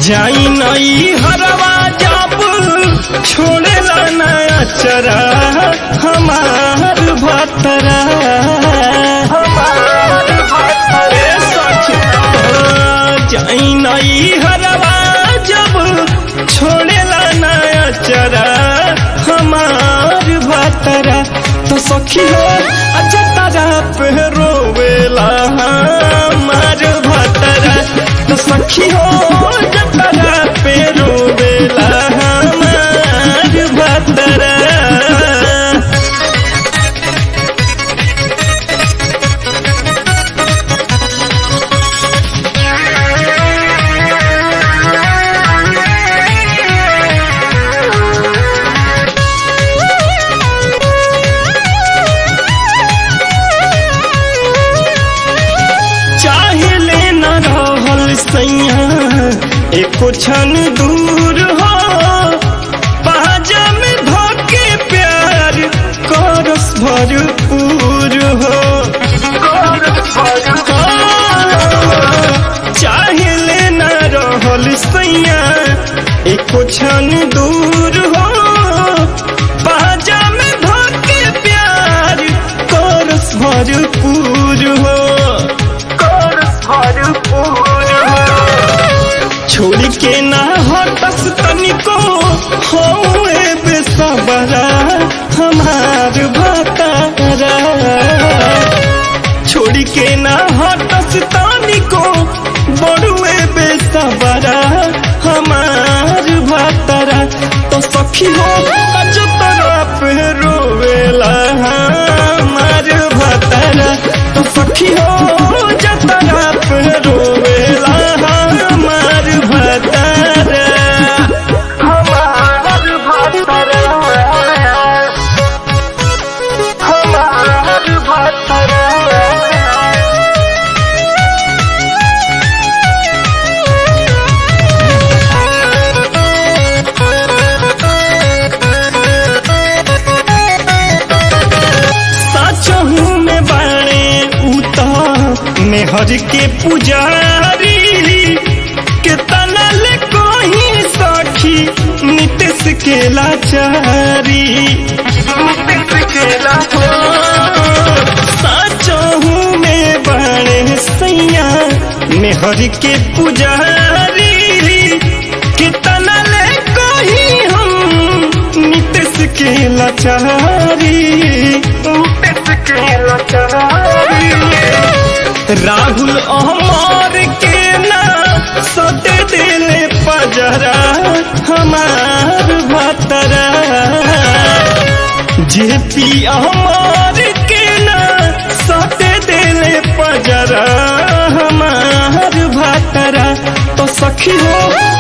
जाई नई हरवा जब छोड़ेला नया चरा हमार भतरा ए सखी, जाई नई हरवा जब छोड़ेला नया चरा हमार भतरा तो सखी हो अच्छा तारा पे रोवेला हमार भतरा तो सखी हो जतरा पे रोवेला हमार भतरा चाहे लेना रहल सैया एको क्षण दूर हो पाजा में धोके प्यार करस भरपूर हो चाहे लेना रहल सैया एको क्षण दूर हो पाजा में धोके प्यार करस भरपूर हो छोड़ के ना हटस तनिको होए बेसबरा हमार भतारा छोड़ के ना हटस तनिको बड़ुए बेसबरा हमार भतारा तो सखी हो अज तरफ रोवेला हमार भतारा तो सखी हो जतरा पे रोवेला हमार भतारा हमार भतरा हमार भतरा साचहू में बाणे उता मेहर के पुजारी के तनल कोही सखी नितेश के लाचारी साचहू में बाणे सैया मेहर के पुजारी के तनल कोही हम नितेश के लाचारी राहुल अहमर के ना सते दिले पजरा हमार भतरा जेपी अहमर के ना सते दिले पजरा हमार भतरा तो सखी हो